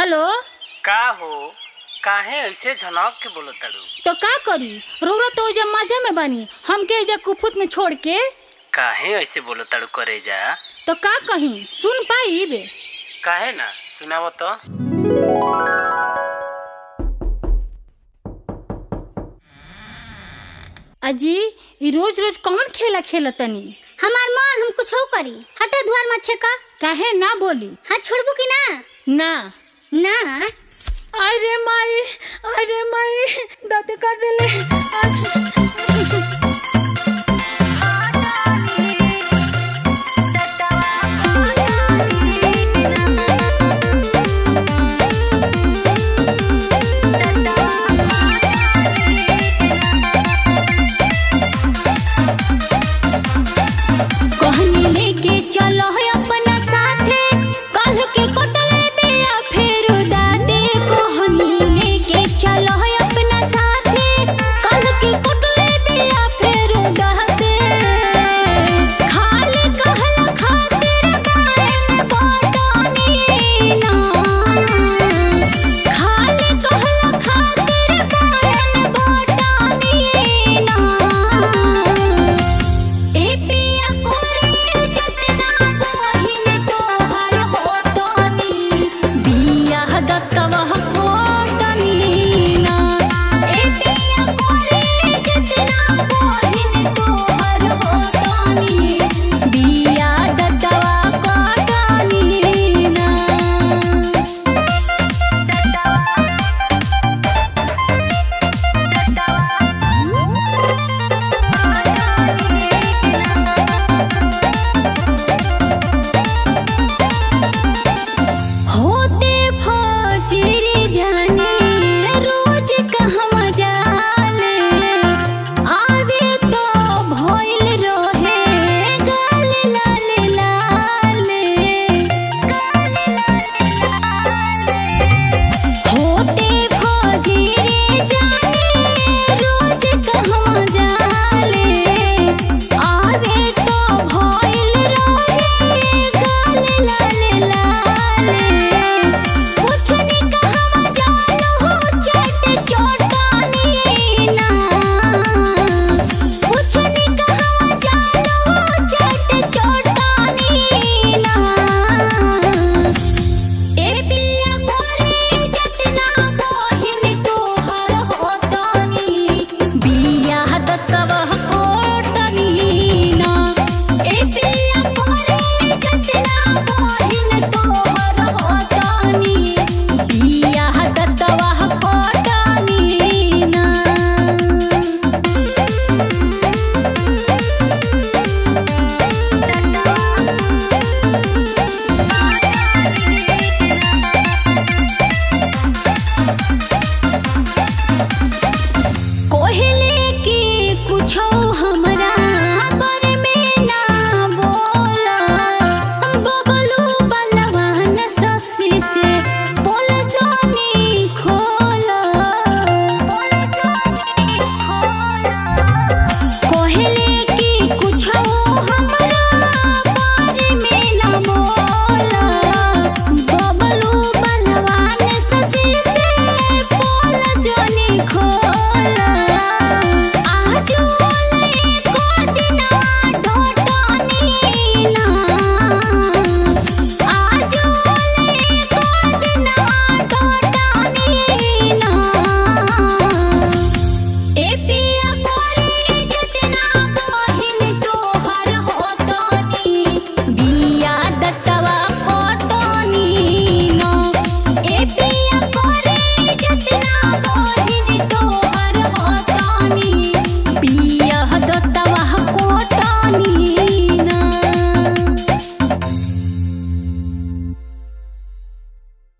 hello का हो काहे ऐसे झनक के बोलो ताड़ू तो का करी रौरा तो जब मजा में बानी हमके एजा कुफुत में छोड़ के काहे ऐसे बोलो ताड़ू करे जा तो का कहीं सुन पाई बे काहे ना सुनाव तो अजी ई रोज रोज कौन खेला खेला तनी हमार मन हम कुछ करी हटा दुआर मत छेका काहे ना बोली हाथ छोड़बू कि ना ना ना अरे माई अरे माई दाते कर देले